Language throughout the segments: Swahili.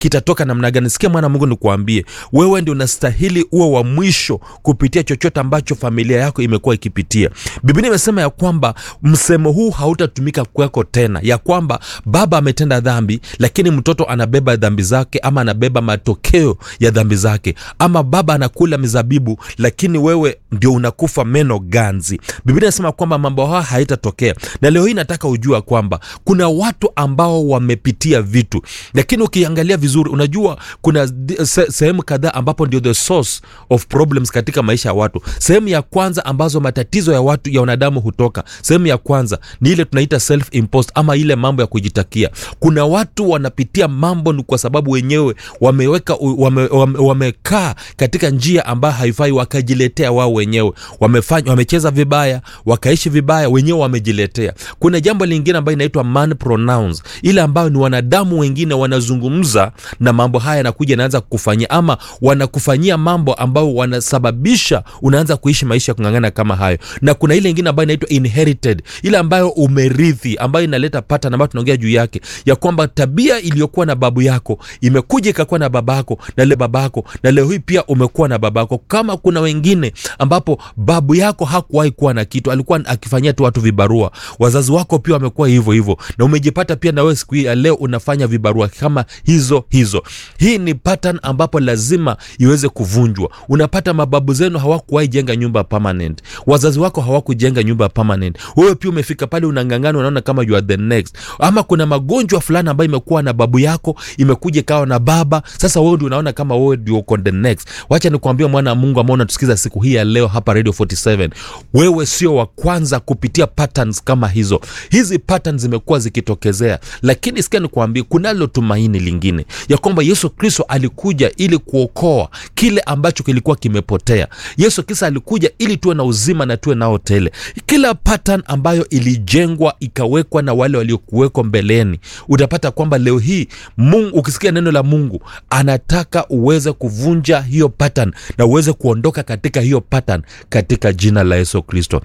kitatoka namna gani sikia mwana wa mungu nikuambie wewe ndio unastahili uwe wa mwisho kupitia chochote ambacho familia yako imekuwa ikipitia biblia imesema ya kwamba msemo huu hautatumika kwako tena ya kwamba baba ametenda dhambi lakini mtoto anabeba dhambi zake ama anabeba matokeo ya dhambi zake ama baba anakula mizabibu lakini wewe ndio unakufa meno ganzi biblia inasema kwamba mambo haya haitatokea na leo hii nataka ujua kwamba kuna watu ambao wamepitia vitu lakini ukiangalia vizuri unajua kuna di- se, sehemu kadhaa ambapo ndio the source of problems katika maisha ya watu sehemu ya kwanza ambazo matatizo ya watu ya wanadamu hutoka sehemu ya kwanza ni ile tunaita self imposed ama ile mambo ya kujitakia kuna watu wanapitia mambo ni kwa sababu wenyewe wameweka wame, wame, wamekaa katika njia ambayo haifai wakajiletea wao wenyewe wamefanya wamecheza vibaya wakaishi vibaya wenyewe wamejiletea kuna jambo lingine ambayo inaitwa man pronouns ile ambayo ni wanadamu wengine wanazungumza na mambo haya yanakuja yanaanza kukufanyia ama wanakufanyia mambo ambayo wanasababisha unaanza kuishi maisha ya kung'ang'ana kama hayo na kuna ile ingine ambayo inaitwa inherited ile ambayo umerithi ambayo inaleta pattern ambayo tunaongea juu yake ya kwamba tabia iliyokuwa na babu yako imekuja ikakuwa na babako na le babako na leo hii pia umekuwa na babako kama kuna wengine ambapo babu yako hakuwahi kuwa na kitu alikuwa akifanyia tu watu vibarua wazazi wako pia wamekuwa hivyo hivyo na umejipata pia na wewe siku hii ya leo unafanya vibarua kama hizo hizo hii ni pattern ambapo lazima iweze kuvunjwa unapata mababu zenu hawakuwahi jenga nyumba permanent wazazi wako hawakujenga nyumba permanent wewe pia umefika pale unang'ang'ana unaona kama you are the next ama kuna magonjwa fulani ambayo imekuwa na babu yako imekuja ikawa na baba sasa wewe ndio unaona kama wewe ndio uko the next wacha nikuambia mwana wa mungu ambao unatusikiza siku hii ya leo hapa radio 47 wewe sio wa kwanza kupitia patterns kama hizo hizi patterns zimekuwa zikitokezea lakini sikia nikuambie kunalo tumaini lingine ya kwamba yesu kristo alikuja ili kuokoa kile ambacho kilikuwa kimepotea yesu kristo alikuja ili tuwe na uzima na tuwe nao tele kila pattern ambayo ilijengwa ikawekwa na wale waliokuwekwa mbeleni utapata kwamba leo hii mungu ukisikia neno la mungu anataka uweze kuvunja hiyo pattern na uweze kuondoka katika hiyo pattern katika jina la yesu kristo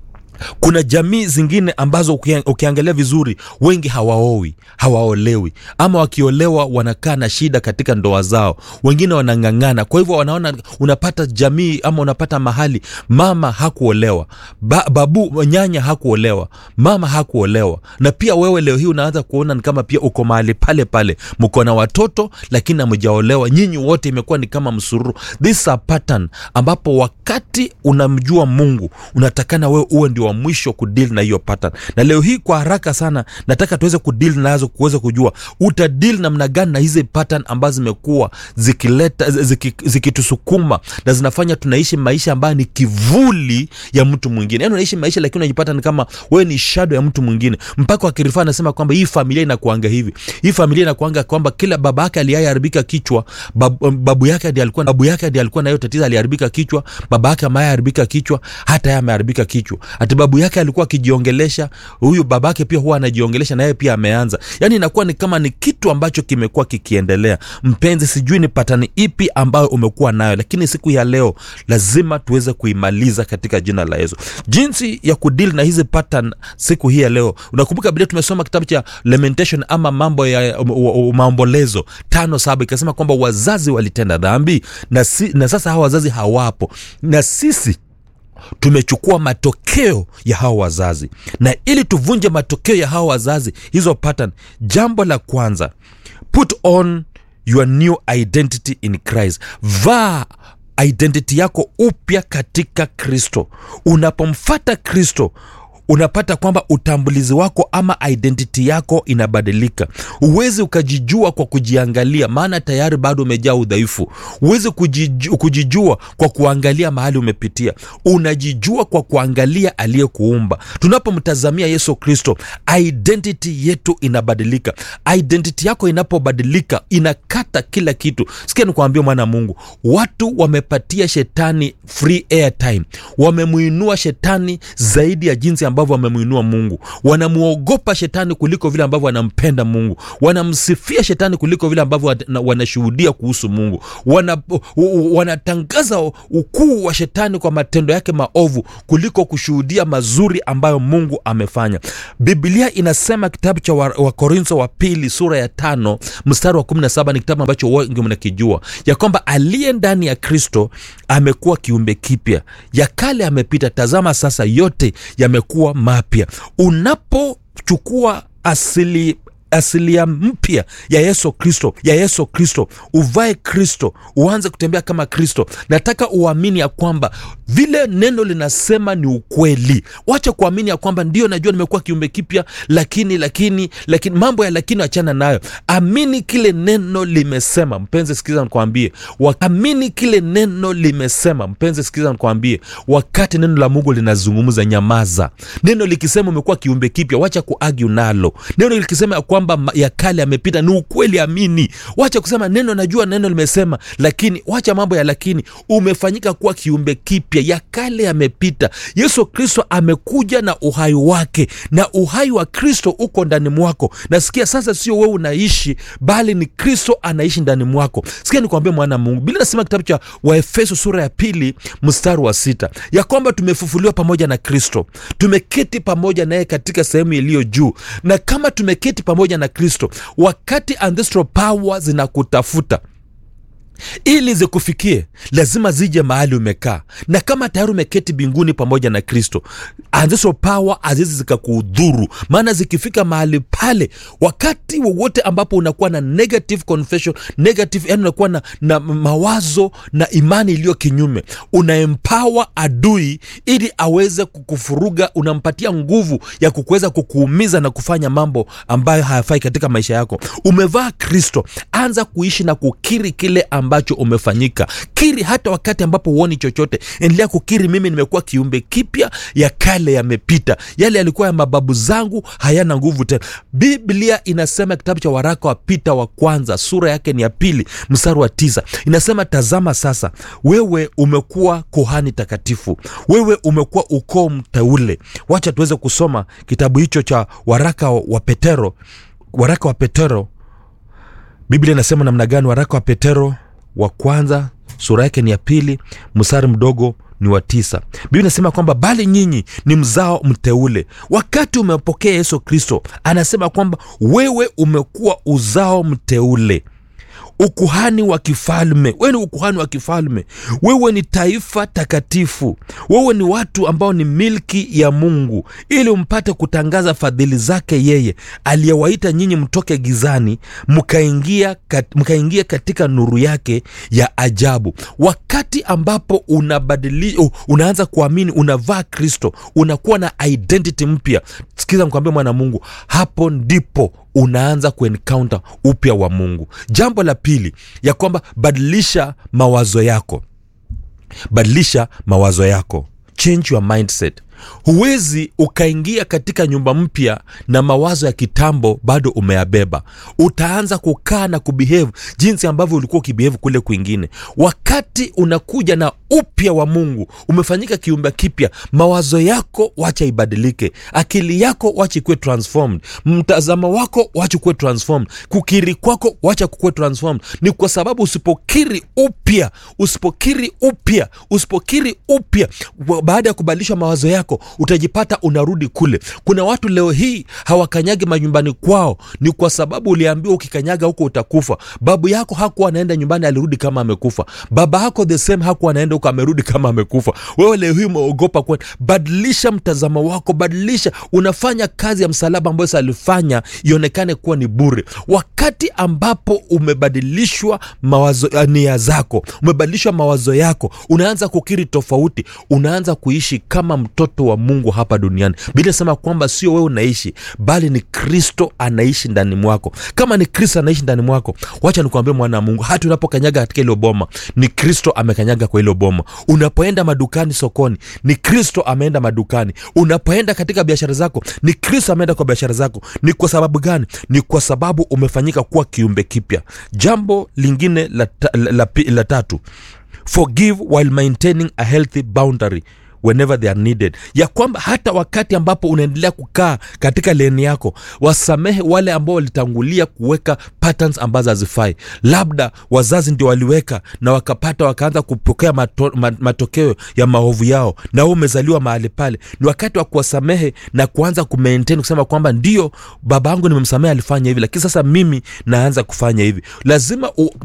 kuna jamii zingine ambazo ukia- ukiangalia vizuri wengi hawaowi hawaolewi ama wakiolewa wanakaa na shida katika ndoa zao wengine wanang'ang'ana kwa hivyo wanaona unapata jamii ama unapata mahali mama hakuolewa ba, babu nyanya hakuolewa mama hakuolewa na pia wewe leo hii unaanza kuona ni kama pia uko mahali pale pale mko na watoto lakini hamjaolewa nyinyi wote imekuwa ni kama msururu this is a pattern ambapo wakati unamjua mungu unatakana wewe uwe ndio wa mwisho kudil na hiyo pattern na leo hii kwa haraka sana nataka tuweze kudil nazo kuweza kujua utadil namna gani na hizi pattern ambazo zimekuwa zikileta ziki- zikitusukuma na zinafanya tunaishi maisha ambayo ni kivuli ya mtu mwingine yaani unaishi maisha lakini unajipata ni kama wewe ni shadow ya mtu mwingine mpaka wakirifaa anasema kwamba hii familia inakuanga hivi hii familia inakuanga kwamba kila baba yake aliyeharibika kichwa babu, babu yake ndiye alikuwa babu yake ndiye alikuwa na hiyo tatizo aliharibika kichwa baba yake ameharibika kichwa hata yeye ameharibika kichwa ati babu yake alikuwa akijiongelesha huyu babake pia huwa anajiongelesha na yeye pia ameanza yaani inakuwa ni kama ni kitu ambacho kimekuwa kikiendelea mpenzi sijui ni patani ipi ambayo umekuwa nayo lakini siku ya leo lazima tuweze kuimaliza katika jina la yesu jinsi ya kudili na hizi pattern siku hii ya leo unakumbuka bile tumesoma kitabu cha lamentation ama mambo ya um, um, maombolezo tano saba ikasema kwamba wazazi walitenda dhambi na, si, na sasa hawa wazazi hawapo na sisi tumechukua matokeo ya hawa wazazi na ili tuvunje matokeo ya hawa wazazi hizo pattern jambo la kwanza put on your new identity in christ vaa identity yako upya katika kristo unapomfata kristo unapata kwamba utambulizi wako ama identity yako inabadilika huwezi ukajijua kwa kujiangalia maana tayari bado umejaa udhaifu huwezi kujiju, kujijua kwa kuangalia mahali umepitia unajijua kwa kuangalia aliyekuumba tunapomtazamia yesu kristo identity yetu inabadilika identity yako inapobadilika inakata kila kitu sikia nikuambia mwana wa mungu watu wamepatia shetani free airtime wamemuinua shetani zaidi ya jinsi ambavyo ambavyo wamemwinua mungu wanamwogopa shetani kuliko vile ambavyo wanampenda mungu wanamsifia shetani kuliko vile ambavyo wana- wanashuhudia kuhusu mungu wana, u- u- wanatangaza ukuu wa shetani kwa matendo yake maovu kuliko kushuhudia mazuri ambayo mungu amefanya biblia inasema kitabu cha wakorintho wa Wakorintho wa pili sura ya tano mstari wa 17 ni kitabu ambacho wengi mnakijua ya kwamba aliye ndani ya kristo amekuwa kiumbe kipya ya kale amepita tazama sasa yote yamekuwa mapya unapochukua asili asilia mpya ya yesu kristo ya yesu kristo uvae kristo uanze kutembea kama kristo nataka uamini ya kwamba vile neno linasema ni ukweli wacha kuamini ya kwamba ndio najua nimekuwa kiumbe kipya lakini lakini lakini mambo ya lakini achana nayo amini kile neno limesema mpenzi sikiza nikwambie Wa- amini kile neno limesema mpenzi sikiza nikwambie wakati neno la mungu linazungumza nyamaza neno likisema umekuwa kiumbe kipya wacha kuagu nalo neno likisema ya kwamba ma- ya kale yamepita ni ukweli amini wacha kusema neno najua neno limesema lakini wacha mambo ya lakini umefanyika kuwa kiumbe kipya ya kale yamepita yesu kristo amekuja na uhai wake na uhai wa kristo uko ndani mwako nasikia sasa sio wewe unaishi bali ni kristo anaishi ndani mwako sikia nikwambia mwana wa mungu bila nasema kitabu cha waefeso sura ya pili mstari wa sita ya kwamba tumefufuliwa pamoja na kristo tumeketi pamoja naye katika sehemu iliyo juu na kama tumeketi pamoja na kristo wakati ancestral power zinakutafuta ili zikufikie lazima zije mahali umekaa na kama tayari umeketi mbinguni pamoja na kristo ancestral power azizi zikakuudhuru maana zikifika mahali pale wakati wowote ambapo unakuwa na negative confession negative yani unakuwa na, na mawazo na imani iliyo kinyume unaempower adui ili aweze kukufuruga unampatia nguvu ya kukuweza kukuumiza na kufanya mambo ambayo hayafai katika maisha yako umevaa kristo anza kuishi na kukiri kile ambacho umefanyika kiri hata wakati ambapo huoni chochote endelea kukiri mimi nimekuwa kiumbe kipya ya kale yamepita yale yalikuwa ya mababu zangu hayana nguvu tena biblia inasema kitabu cha waraka wa pita wa kwanza sura yake ni ya pili mstari wa tisa inasema tazama sasa wewe umekuwa kohani takatifu wewe umekuwa ukoo mteule wacha tuweze kusoma kitabu hicho cha waraka wa petero waraka wa petero biblia inasema namna gani waraka wa petero wa kwanza sura yake ni ya pili mstari mdogo ni wa tisa biblia inasema kwamba bali nyinyi ni mzao mteule wakati umepokea yesu kristo anasema kwamba wewe umekuwa uzao mteule ukuhani wa kifalme wewe ni ukuhani wa kifalme wewe ni taifa takatifu wewe ni watu ambao ni milki ya mungu ili mpate kutangaza fadhili zake yeye aliyewaita nyinyi mtoke gizani mkaingia kat, mkaingia katika nuru yake ya ajabu wakati ambapo unabadili uh, unaanza kuamini unavaa kristo unakuwa na identity mpya sikiza mkwambia mwana mungu hapo ndipo unaanza kuencounter upya wa mungu jambo la pili ya kwamba badilisha mawazo yako badilisha mawazo yako change your mindset huwezi ukaingia katika nyumba mpya na mawazo ya kitambo bado umeyabeba utaanza kukaa na kubehave jinsi ambavyo ulikuwa ukibehave kule kwingine wakati unakuja na upya wa mungu umefanyika kiumbe kipya mawazo yako wacha ibadilike akili yako wacha ikuwe transformed mtazamo wako wacha kuwe transformed kukiri kwako wacha kukuwe transformed ni kwa sababu usipokiri upya usipokiri upya usipokiri upya baada ya kubadilisha mawazo yako utajipata unarudi kule kuna watu leo hii hawakanyagi manyumbani kwao ni kwa sababu uliambiwa ukikanyaga huko utakufa babu yako hakuwa anaenda nyumbani alirudi kama amekufa baba yako the same hakuwa anaenda huko amerudi kama amekufa wewe leo hii umeogopa kwenda badilisha mtazamo wako badilisha unafanya kazi ya msalaba ambayo alifanya ionekane kuwa ni bure wakati ambapo umebadilishwa mawazo nia zako umebadilishwa mawazo yako unaanza kukiri tofauti unaanza kuishi kama mtoto wa mungu hapa duniani bila sema kwamba sio wewe unaishi bali ni kristo anaishi ndani mwako kama ni kristo anaishi ndani mwako wacha nikuambia mwana wa mungu hata unapokanyaga katika ilo boma ni kristo amekanyaga kwa ilo boma unapoenda madukani sokoni ni kristo ameenda madukani unapoenda katika biashara zako ni kristo ameenda kwa biashara zako ni kwa sababu gani ni kwa sababu umefanyika kuwa kiumbe kipya jambo lingine la, ta, la, la, la tatu forgive while maintaining a healthy boundary whenever they are needed ya kwamba hata wakati ambapo unaendelea kukaa katika leni yako wasamehe wale ambao walitangulia kuweka patterns ambazo hazifai labda wazazi ndio waliweka na wakapata wakaanza kupokea mato, ma, matokeo ya maovu yao na wewe umezaliwa mahali pale ni wakati wa kuwasamehe na kuanza kumaintain kusema kwamba ndio baba yangu nimemsamehe alifanya hivi lakini sasa mimi naanza kufanya hivi lazima u,